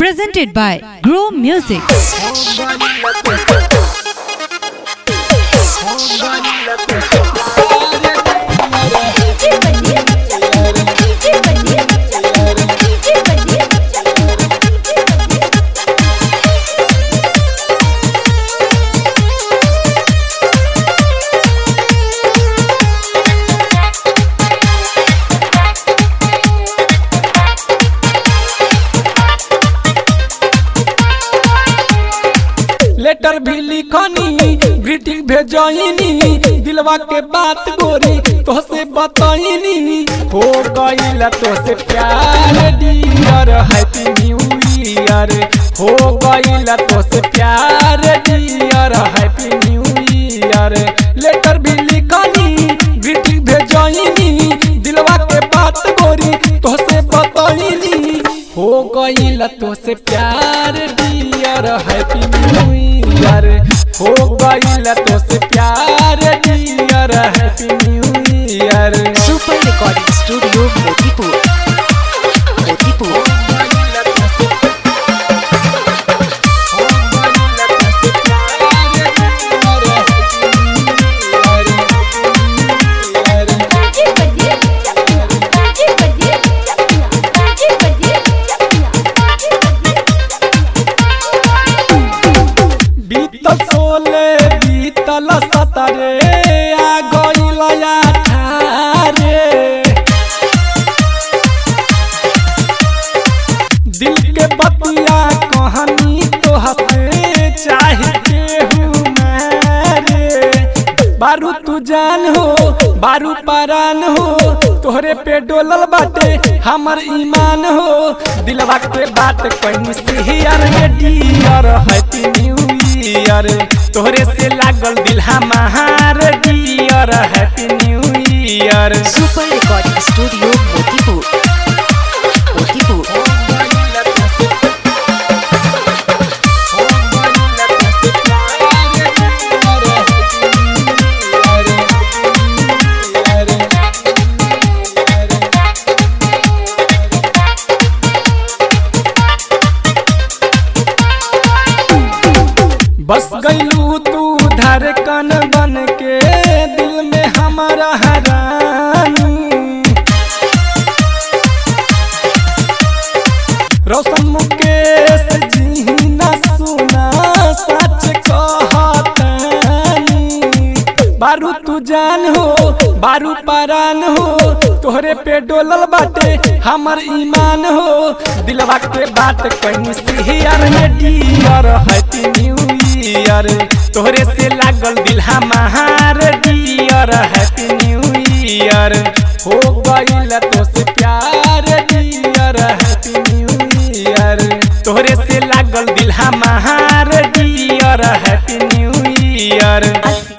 presented by Grow Music. Letter भी लिखनी greeting भेजनी दिलवा के बात गोरी तोहसे बताइनी हो गईल तोहसे प्यार डियर हैप्पी न्यू ईयर हो गईल तोहसे प्यार dear happy new year letter भी लिखनी ग्रीटिंग भेजनी दिलवा के बात गोरी तोहसे बताइनी हो गईल तोहसे प्यार डियर हैप्पी न्यू ईयर हो गईल तोहसे प्यार dear happy new year super recording studio Motipur Motipur बीतल सोले बीतल सतरे आ गईल अठारे दिल के बतिया कहानी तो हसे चाहे केहू मारे बारू तू जान हो बारू परान हो तोहरे पे डोलल बाटे हमर ईमान हो दिलवा के बात कहीं से यार ये डियर हैप्पी न्यू ईयर तोहरे से लागल दिल हमार dear happy new year super recording studio Motipur Motipur बस गईलू तू धड़कन बन के दिल में हमारा हरानी रोशन मुकेश जी न सुना सच कहतानी बारू तू जान हो बारू परान हो तोहरे पे डोलल बाटे हमर ईमान हो दिलवा के बात कहीं से यार ये डियर हैप्पी न्यू ईयर तोहरे से लागल दिल हमार डियर हैप्पी न्यू ईयर हो गईल तो से प्यार डियर हैप्पी न्यू ईयर तोहरे से लागल दिल हमार डियर हैप्पी न्यू ईयर